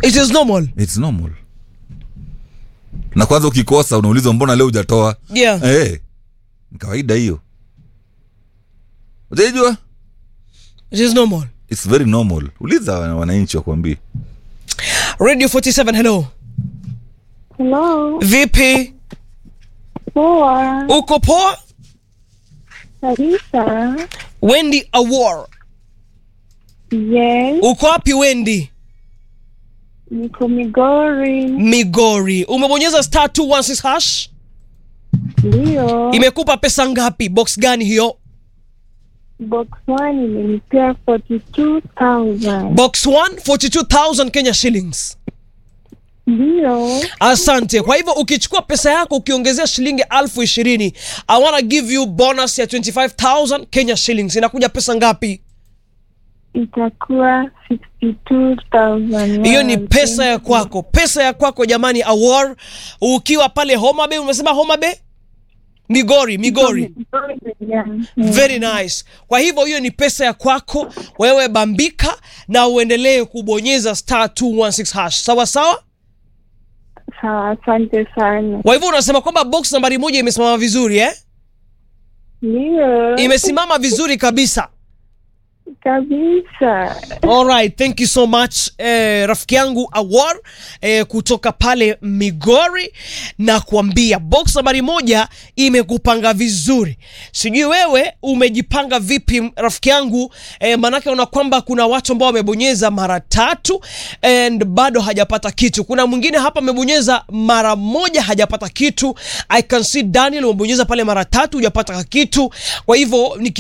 it is normal its normal na kwanza ukikosa unaulizwa mbona leo hujatoa yeah eh ni kawaida hiyo ujaijua it is normal its very normal uliza wana- wananchi wakuambie radio 47 hello Hello, vipi poa uko poa kabisa. wendy awar Yes, uko wapi wendy niko Migori. migori umebonyeza star 216 hash Ndio, imekupa pesa ngapi box gani hiyo box one imenipea 42,000. box 1 42000 kenya shillings Ndio, asante kwa hivyo ukichukua pesa yako ukiongezea shilingi elfu ishirini i wanna give you bonus ya 25000 kenya shillings inakuja pesa ngapi itakuwa 62,000. hiyo ni Wow, pesa ya thank you. kwako pesa ya kwako jamani awar ukiwa pale homa bay umesema homa bay migori migori Yeah. very nice kwa hivyo hiyo ni pesa ya kwako wewe bambika na uendelee kubonyeza star 216 hash sawa sawa Sawa, asante sana. kwa hivyo unasema kwamba box nambari moja imesimama vizuri eh? Ndio, imesimama vizuri kabisa kabisa. Alright, thank you so much eh, rafiki yangu Awar eh, kutoka pale Migori na kuambia box nambari moja imekupanga vizuri. Sijui wewe umejipanga vipi rafiki yangu eh, manake una kwamba kuna watu ambao wamebonyeza mara tatu and bado hajapata kitu. Kuna mwingine hapa amebonyeza mara moja hajapata kitu. I can see Daniel umebonyeza pale mara tatu hujapata kitu. Kwa hivyo niki